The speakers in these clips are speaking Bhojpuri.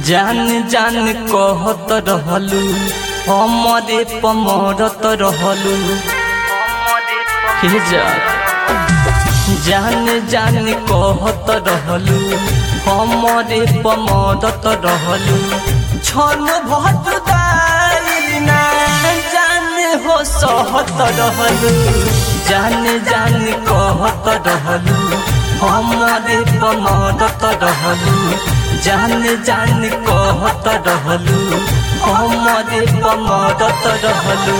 जान जान कहत रहलू हमरे पमरत रहलू हे जा जान जान कहत रहलू हमरे पमरत रहलू छन भत ना जान हो सहत रहलू जान जान कहत रहलू हमरे पमरत रहलू जान जान कहत रहलू हमरे पमरत रहलू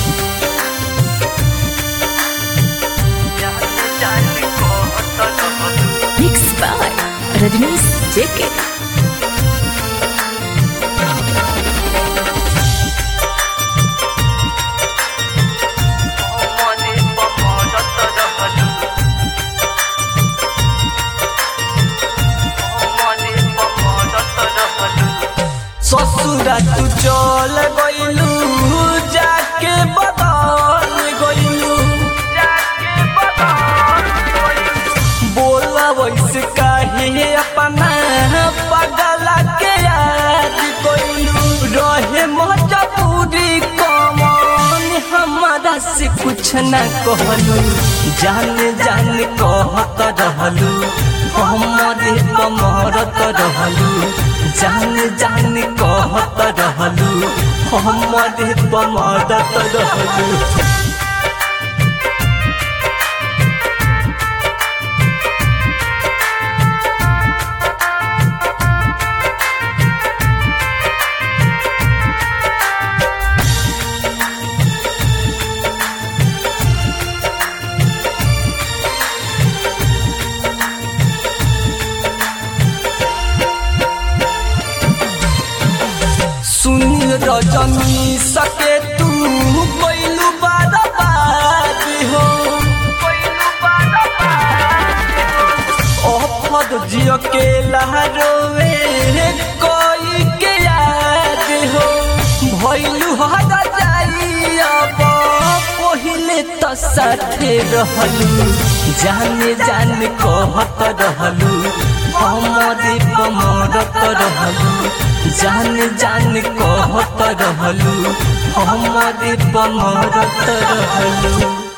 जान जान कहत रहलू Mixed by Rajnish JK. हमरे पमरत रहलू हमरे पमरत रहलू ससुरा तू चल गइलू जाके बदल गइलू जाके बदल बोला वैसे काहे अपना पगला के याद गइलू रहे मजबूरी कमन हमारा से कुछ न कहलू जान जान कहत रहलू हमरे कमरत रहलू जान जान कहत रहलू हमरे कमरत रहलू सुनी रजनी सके तू कोइलू बाराबारी हो ओफद जियो के लहरोवे कोई के याद हो भइलू हर जाई अब पहिले त साथे रहलू जाने जान कहत रहलू हमरे पमरत रहलू जान जान कहत रहलू हमरे पमरत रहलू